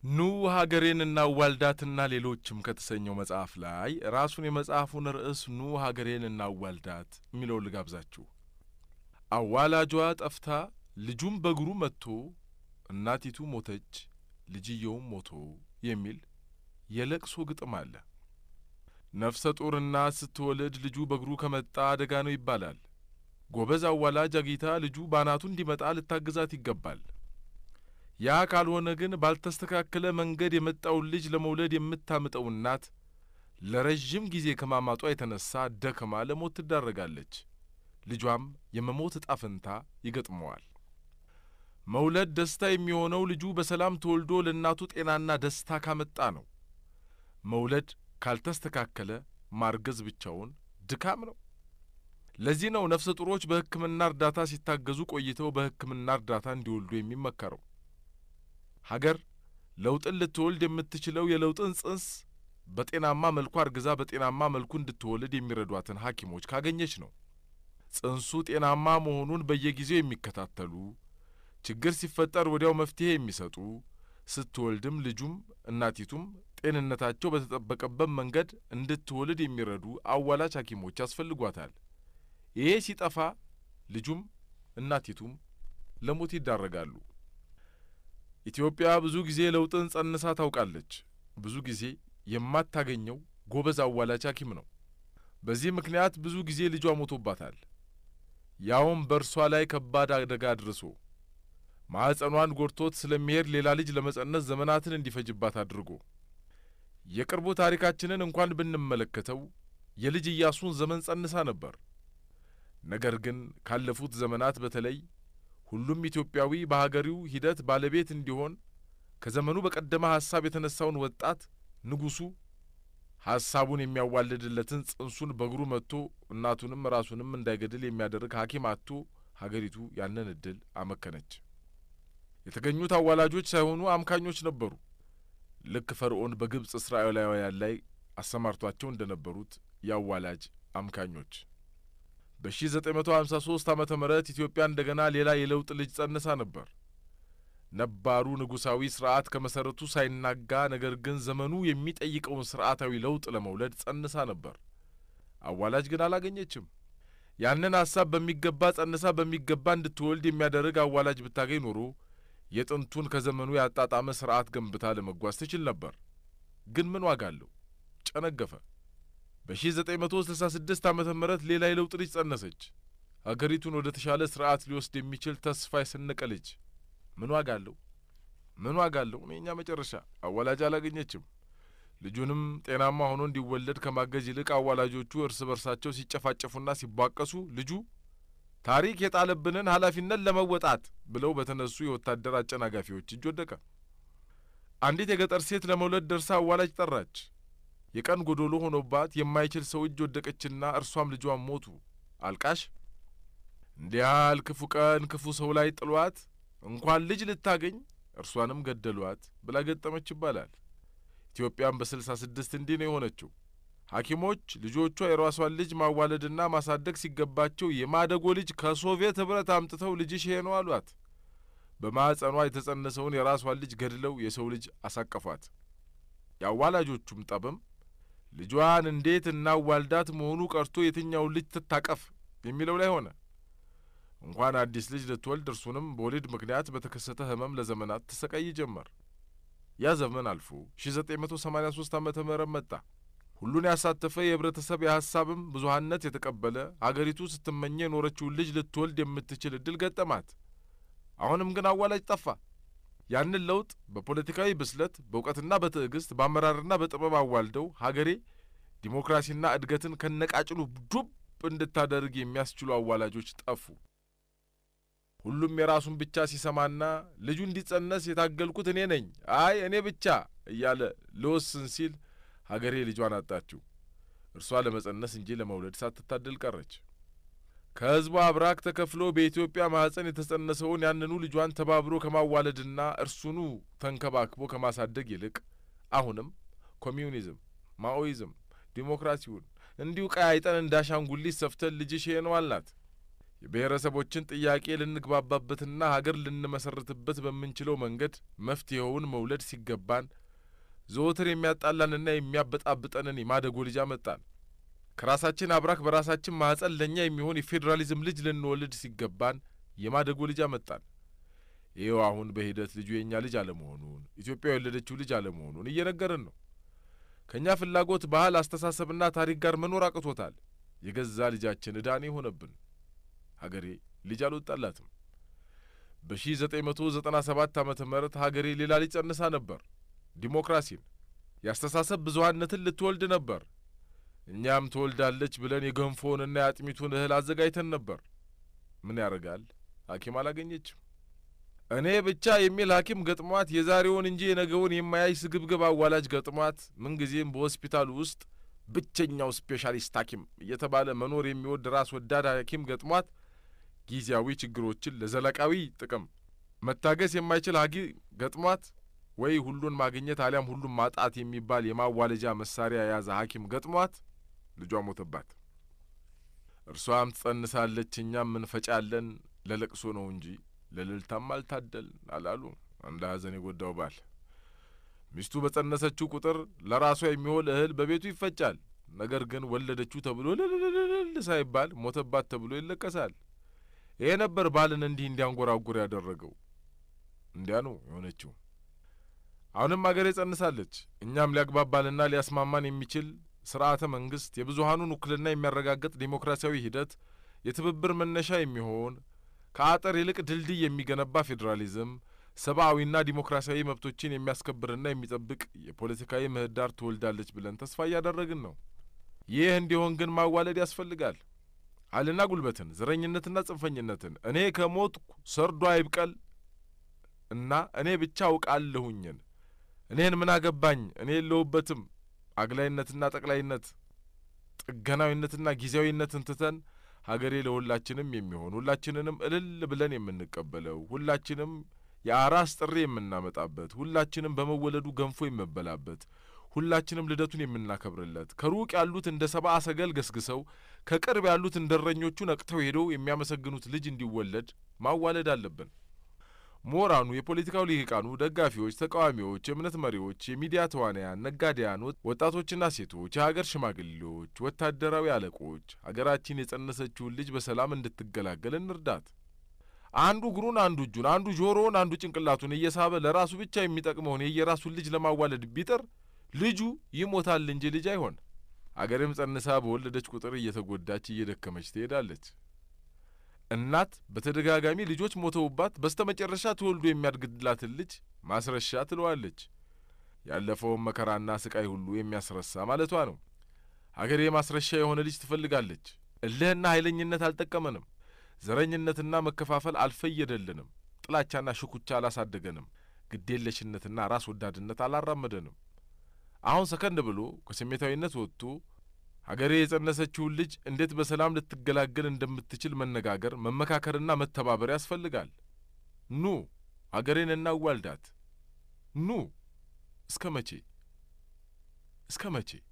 ኑ ሀገሬን እናዋልዳትና ሌሎችም ከተሰኘው መጽሐፍ ላይ ራሱን የመጽሐፉን ርዕስ ኑ ሀገሬን እናዋልዳት የሚለውን ልጋብዛችሁ። አዋላጇ ጠፍታ ልጁም በእግሩ መጥቶ እናቲቱ ሞተች ልጅየውም ሞቶ የሚል የለቅሶ ግጥም አለ። ነፍሰ ጡር እናት ስትወልድ ልጁ በእግሩ ከመጣ አደጋ ነው ይባላል። ጎበዝ አዋላጅ አጊታ ልጁ ባናቱ እንዲመጣ ልታግዛት ይገባል። ያ ካልሆነ ግን ባልተስተካከለ መንገድ የመጣውን ልጅ ለመውለድ የምታምጠው እናት ለረዥም ጊዜ ከማማጧ የተነሳ ደክማ ለሞት ትዳረጋለች። ልጇም የመሞት ዕጣ ፈንታ ይገጥመዋል። መውለድ ደስታ የሚሆነው ልጁ በሰላም ተወልዶ ለእናቱ ጤናና ደስታ ካመጣ ነው። መውለድ ካልተስተካከለ ማርገዝ ብቻውን ድካም ነው። ለዚህ ነው ነፍሰ ጡሮች በሕክምና እርዳታ ሲታገዙ ቆይተው በሕክምና እርዳታ እንዲወልዱ የሚመከረው። ሀገር ለውጥን ልትወልድ የምትችለው የለውጥን ጽንስ በጤናማ መልኩ አርግዛ በጤናማ መልኩ እንድትወልድ የሚረዷትን ሐኪሞች ካገኘች ነው። ጽንሱ ጤናማ መሆኑን በየጊዜው የሚከታተሉ ችግር ሲፈጠር ወዲያው መፍትሄ የሚሰጡ ስትወልድም ልጁም እናቲቱም ጤንነታቸው በተጠበቀበት መንገድ እንድትወልድ የሚረዱ አዋላጅ ሐኪሞች ያስፈልጓታል። ይሄ ሲጠፋ ልጁም እናቲቱም ለሞት ይዳረጋሉ። ኢትዮጵያ ብዙ ጊዜ ለውጥን ጸንሳ ታውቃለች። ብዙ ጊዜ የማታገኘው ጎበዝ አዋላጅ ሐኪም ነው። በዚህ ምክንያት ብዙ ጊዜ ልጇ ሞቶባታል። ያውም በእርሷ ላይ ከባድ አደጋ አድርሶ ማኅፀኗን ጎድቶት ስለሚሄድ ሌላ ልጅ ለመጸነስ ዘመናትን እንዲፈጅባት አድርጎ የቅርቡ ታሪካችንን እንኳን ብንመለከተው የልጅ ኢያሱን ዘመን ጸንሳ ነበር። ነገር ግን ካለፉት ዘመናት በተለይ ሁሉም ኢትዮጵያዊ በሀገሪው ሂደት ባለቤት እንዲሆን ከዘመኑ በቀደመ ሐሳብ የተነሳውን ወጣት ንጉሡ ሐሳቡን የሚያዋልድለትን ጽንሱን በእግሩ መጥቶ እናቱንም ራሱንም እንዳይገድል የሚያደርግ ሐኪም አጥቶ ሀገሪቱ ያንን ዕድል አመከነች። የተገኙት አዋላጆች ሳይሆኑ አምካኞች ነበሩ። ልክ ፈርዖን በግብፅ እስራኤላውያን ላይ አሰማርቷቸው እንደ ነበሩት የአዋላጅ አምካኞች። በ1953 ዓመተ ምህረት ኢትዮጵያ እንደገና ሌላ የለውጥ ልጅ ጸንሳ ነበር። ነባሩ ንጉሣዊ ሥርዓት ከመሠረቱ ሳይናጋ ነገር ግን ዘመኑ የሚጠይቀውን ሥርዓታዊ ለውጥ ለመውለድ ጸንሳ ነበር። አዋላጅ ግን አላገኘችም። ያንን ሐሳብ በሚገባ ጸንሳ በሚገባ እንድትወልድ የሚያደርግ አዋላጅ ብታገኝ ኖሮ የጥንቱን ከዘመኑ ያጣጣመ ሥርዓት ገንብታ ለመጓዝ ትችል ነበር። ግን ምን ዋጋ አለው? ጨነገፈ። በ1966 ዓመተ ምህረት ሌላ የለውጥ ልጅ ጸነሰች። አገሪቱን ወደ ተሻለ ሥርዓት ሊወስድ የሚችል ተስፋ የሰነቀ ልጅ። ምን ዋጋ አለው? ምን ዋጋ አለው? እኛ መጨረሻ አዋላጅ አላገኘችም። ልጁንም ጤናማ ሆኖ እንዲወለድ ከማገዝ ይልቅ አዋላጆቹ እርስ በርሳቸው ሲጨፋጨፉና ሲቧቀሱ ልጁ ታሪክ የጣለብንን ኃላፊነት ለመወጣት ብለው በተነሱ የወታደር አጨናጋፊዎች እጅ ወደቀ። አንዲት የገጠር ሴት ለመውለድ ደርሳ አዋላጅ ጠራች። የቀን ጎዶሎ ሆኖባት የማይችል ሰው እጅ ወደቀችና እርሷም ልጇን ሞቱ። አልቃሽ እንዲህ ያህል ክፉ ቀን ክፉ ሰው ላይ ጥሏት እንኳን ልጅ ልታገኝ እርሷንም ገደሏት ብላ ገጠመች ይባላል። ኢትዮጵያም በስልሳ ስድስት እንዲህ ነው የሆነችው። ሐኪሞች ልጆቿ የራሷን ልጅ ማዋለድና ማሳደግ ሲገባቸው የማደጎ ልጅ ከሶቪየት ኅብረት አምጥተው ልጅሽ ይሄ ነው አሏት። በማኅፀኗ የተጸነሰውን የራሷን ልጅ ገድለው የሰው ልጅ አሳቀፏት። የአዋላጆቹም ጠብም ልጇን እንዴት እናዋልዳት መሆኑ ቀርቶ የትኛውን ልጅ ትታቀፍ የሚለው ላይ ሆነ። እንኳን አዲስ ልጅ ልትወልድ እርሱንም በወሊድ ምክንያት በተከሰተ ሕመም ለዘመናት ትሰቃይ ጀመር። ያ ዘመን አልፎ 1983 ዓመተ ምህረት መጣ። ሁሉን ያሳተፈ የህብረተሰብ የሐሳብም ብዙሀነት የተቀበለ አገሪቱ ስትመኘ የኖረችውን ልጅ ልትወልድ የምትችል ዕድል ገጠማት። አሁንም ግን አዋላጅ ጠፋ። ያንን ለውጥ በፖለቲካዊ ብስለት በእውቀትና በትዕግስት በአመራርና በጥበብ አዋልደው ሀገሬ ዲሞክራሲና እድገትን ከነቃጭሉ ዱብ እንድታደርግ የሚያስችሉ አዋላጆች ጠፉ። ሁሉም የራሱን ብቻ ሲሰማና ልጁ እንዲጸነስ የታገልኩት እኔ ነኝ፣ አይ እኔ ብቻ እያለ ልወስን ሲል ሀገሬ ልጇን አጣችው። እርሷ ለመጸነስ እንጂ ለመውለድ ሳትታደል ቀረች። ከሕዝቧ አብራክ ተከፍሎ በኢትዮጵያ ማኅፀን የተጸነሰውን ያንኑ ልጇን ተባብሮ ከማዋለድና እርሱኑ ተንከባክቦ ከማሳደግ ይልቅ አሁንም ኮሚዩኒዝም፣ ማኦይዝም፣ ዲሞክራሲውን እንዲሁ ቀያይጠን እንዳሻንጉሊት ሰፍተን ልጅሽ ይሄ ነው አልናት። የብሔረሰቦችን ጥያቄ ልንግባባበትና ሀገር ልንመሰርትበት በምንችለው መንገድ መፍትሔውን መውለድ ሲገባን ዘወትር የሚያጣላንና የሚያበጣብጠንን የማደጎ ልጅ አመጣን። ከራሳችን አብራክ በራሳችን ማኅፀን ለእኛ የሚሆን የፌዴራሊዝም ልጅ ልንወልድ ሲገባን የማደጎ ልጅ አመጣን። ይኸው አሁን በሂደት ልጁ የእኛ ልጅ አለመሆኑን ኢትዮጵያ የወለደችው ልጅ አለመሆኑን እየነገርን ነው። ከእኛ ፍላጎት፣ ባህል፣ አስተሳሰብና ታሪክ ጋር መኖር አቅቶታል። የገዛ ልጃችን ዕዳኔ ሆነብን። ሀገሬ ልጅ አልወጣላትም። በሺ ዘጠኝ መቶ ዘጠና ሰባት ዓመተ ምህረት ሀገሬ ሌላ ልጅ ጸንሳ ነበር። ዲሞክራሲን፣ የአስተሳሰብ ብዙሀነትን ልትወልድ ነበር። እኛም ትወልዳለች ብለን የገንፎውንና የአጥሚቱን እህል አዘጋጅተን ነበር። ምን ያደርጋል ሐኪም አላገኘችም። እኔ ብቻ የሚል ሐኪም ገጥሟት የዛሬውን እንጂ የነገውን የማያይ ስግብግብ አዋላጅ ገጥሟት ምንጊዜም በሆስፒታሉ ውስጥ ብቸኛው ስፔሻሊስት ሐኪም እየተባለ መኖር የሚወድ ራስ ወዳድ ሐኪም ገጥሟት ጊዜያዊ ችግሮችን ለዘለቃዊ ጥቅም መታገስ የማይችል ሐኪም ገጥሟት ወይ ሁሉን ማግኘት አሊያም ሁሉን ማጣት የሚባል የማዋለጃ መሳሪያ የያዘ ሐኪም ገጥሟት ልጇ ሞተባት። እርሷም ትጸንሳለች፣ እኛም እንፈጫለን። ለለቅሶ ነው እንጂ ለልልታም አልታደልን አላሉ አንድ ሐዘን የጐዳው ባል። ሚስቱ በጸነሰችው ቁጥር ለራሷ የሚሆን እህል በቤቱ ይፈጫል። ነገር ግን ወለደችው ተብሎ ልልልልል ሳይባል ሞተባት ተብሎ ይለቀሳል። ይሄ ነበር ባልን እንዲህ እንዲያንጐራጉር ያደረገው። እንዲያ ነው የሆነችው። አሁንም አገሬ ጸንሳለች። እኛም ሊያግባባንና ሊያስማማን የሚችል ስርዓተ መንግስት፣ የብዙሀኑን ውክልና የሚያረጋግጥ ዴሞክራሲያዊ ሂደት፣ የትብብር መነሻ የሚሆን ከአጥር ይልቅ ድልድይ የሚገነባ ፌዴራሊዝም፣ ሰብአዊና ዲሞክራሲያዊ መብቶችን የሚያስከብርና የሚጠብቅ የፖለቲካዊ ምህዳር ትወልዳለች ብለን ተስፋ እያደረግን ነው። ይህ እንዲሆን ግን ማዋለድ ያስፈልጋል። ኃይልና ጉልበትን፣ ዘረኝነትና ጽንፈኝነትን፣ እኔ ከሞትኩ ሰርዶ አይብቀል እና እኔ ብቻ አውቃለሁኝን፣ እኔን ምን አገባኝ፣ እኔ የለሁበትም አግላይነትና ጠቅላይነት፣ ጥገናዊነትና ጊዜያዊነትን ትተን ሀገሬ ለሁላችንም የሚሆን ሁላችንንም እልል ብለን የምንቀበለው ሁላችንም የአራስ ጥሪ የምናመጣበት ሁላችንም በመወለዱ ገንፎ የምበላበት ሁላችንም ልደቱን የምናከብርለት ከሩቅ ያሉት እንደ ሰብአ ሰገል ገስግሰው ከቅርብ ያሉት እንደ እረኞቹ ነቅተው ሄደው የሚያመሰግኑት ልጅ እንዲወለድ ማዋለድ አለብን። ምሁራኑ፣ የፖለቲካው ልሂቃኑ፣ ደጋፊዎች፣ ተቃዋሚዎች፣ የእምነት መሪዎች፣ የሚዲያ ተዋናያን፣ ነጋዴያን፣ ወጣቶችና ሴቶች፣ የሀገር ሽማግሌዎች፣ ወታደራዊ አለቆች ሀገራችን የጸነሰችውን ልጅ በሰላም እንድትገላገል እንርዳት። አንዱ እግሩን፣ አንዱ እጁን፣ አንዱ ጆሮውን፣ አንዱ ጭንቅላቱን እየሳበ ለራሱ ብቻ የሚጠቅመውን የየራሱን ልጅ ለማዋለድ ቢጥር ልጁ ይሞታል እንጂ ልጅ አይሆን። አገርም ጸንሳ በወለደች ቁጥር እየተጎዳች እየደከመች ትሄዳለች። እናት በተደጋጋሚ ልጆች ሞተውባት በስተ መጨረሻ ተወልዶ የሚያድግላትን ልጅ ማስረሻ ትለዋለች። ያለፈውን መከራና ስቃይ ሁሉ የሚያስረሳ ማለቷ ነው። አገሬ ማስረሻ የሆነ ልጅ ትፈልጋለች። እልህና ኃይለኝነት አልጠቀመንም። ዘረኝነትና መከፋፈል አልፈየደልንም። ጥላቻና ሽኩቻ አላሳደገንም። ግዴለሽነትና ራስ ወዳድነት አላራመደንም። አሁን ሰከንድ ብሎ ከስሜታዊነት ወጥቶ ሀገሬ የጸነሰችውን ልጅ እንዴት በሰላም ልትገላገል እንደምትችል መነጋገር፣ መመካከርና መተባበር ያስፈልጋል። ኑ ሀገሬን እናዋልዳት። ኑ እስከ መቼ እስከ መቼ?